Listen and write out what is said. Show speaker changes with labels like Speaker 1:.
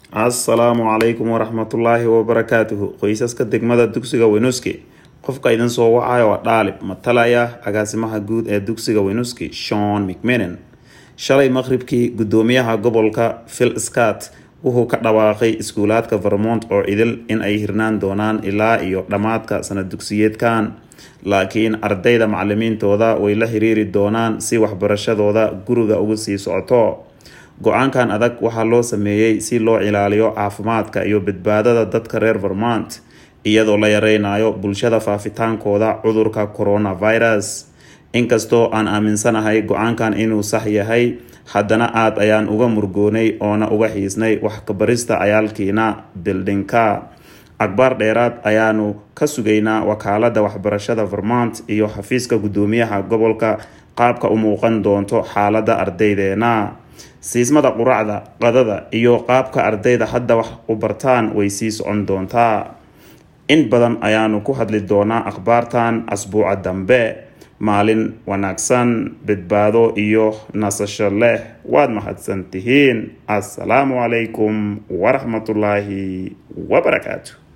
Speaker 1: assalaamu calaykum waraxmatullaahi wabarakaatuhu qoysaska degmada dugsiga weynuski qofka idin soo wacayo waa dhaalib matalaya agaasimaha guud ee dugsiga weynuski shon mcminen shalay maqribkii gudoomiyaha gobolka phil scott wuxuu ka dhawaaqay iskuulaadka vermont oo idil in ay hirnaan doonaan ilaa iyo dhammaadka sanad dugsiyeedkan laakiin ardayda macalimiintooda way la xiriiri doonaan si waxbarashadooda guriga uga sii socoto go-aankan adag waxaa loo sameeyey si loo ilaaliyo caafimaadka iyo badbaadada dadka reer vermont iyadoo la yareynayo bulshada faafitaankooda cudurka coronavirus inkastoo aan aaminsanahay go-aankan inuu sax yahay haddana aada ayaan uga murgoonay oona uga xiisnay wax kabarista cayaalkiina bildinka akbaar dheeraad ayaanu ka sugaynaa wakaalada waxbarashada vermont iyo xafiiska gudoomiyaha gobolka qaabka u muuqan doonto xaalada ardaydeena siismada quracda qadada iyo qaabka ardayda hadda wax u bartaan way sii socon doontaa in badan ayaanu ku hadli doonaa akhbaartan asbuuca dambe maalin wanaagsan badbaado iyo nasasho leh waad mahadsan tihiin assalaamu calaykum waraxmatullaahi wabarakaatu